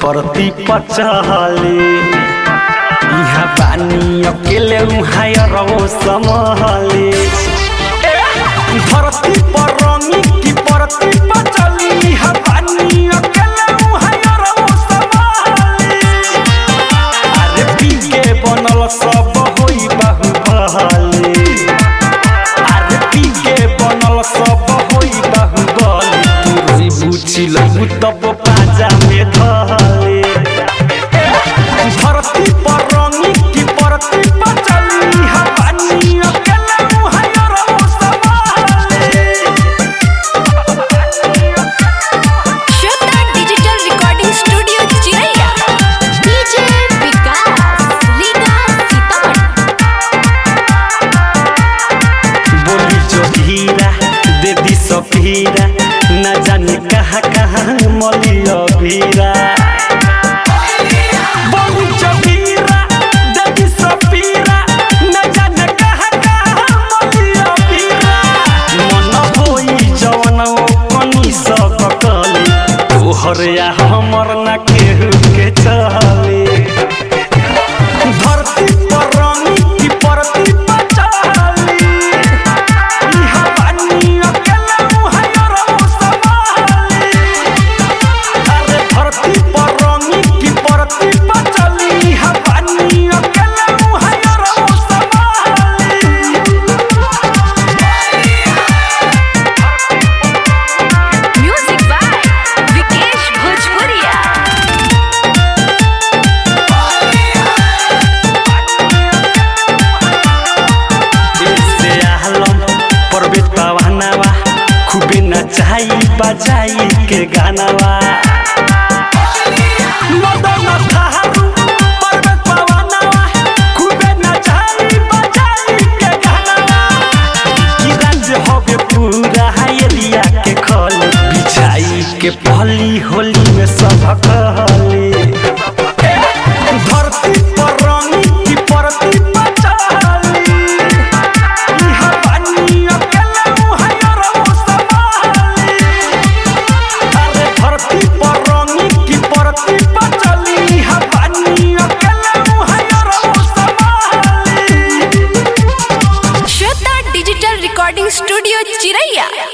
परती पचहले इहाँ बानी अकेले उहाँ रहो समहले धरती पर रंगी की परती पचली इहाँ बानी अकेले उहाँ रहो समहले अरे पी के बनल सब होई बाहुबली अरे पी के बनल सब होई बाहुबली तू रोई बुझी लहू तब पाजा में धले धरती पर रंगी की परती पर चली हवानी अकेले मुहैया रहो संभाले Shweta digital recording studio Chiraiya DJ Vikas Riga Sitamarhi बोली जो धीरा दे दी सफीरा न जाने कहाँ कहाँ मलिया भीरा बोली जो धीरा दे दी सफीरा न जाने कहाँ कहाँ मलिया भीरा मन होई जवन ओ कनी सब कली तोहर या हमर न केहू के चले धरती पर रंगी की परती पर चली इहाँ बानी अकेले मुहैया रहो संभाले। अरे धरती पर रंगी की परती पर चली इहाँ बानी अकेले मुहैया रहो संभाले। म्यूजिक बाय विकेश भोजपुरिया ऐसे आलम परवेत पवनवा खूबे नचाई बजाई के गानावा मदन थारू परवेत पवनवा खूबे नचाई बजाई के गानावा की राज्य होवे पूरा एरिया के खल बिछाई के पहली होली में सब कहले धरती पर रंगी की परती पर चली इहाँ बानी अकेले मुहैया रहो संभाले। अरे धरती पर रंगी की परती पर चली इहाँ बानी अकेले मुहैया रहो संभाले। श्वेता डिजिटल रिकॉर्डिंग स्टूडियो चिरैया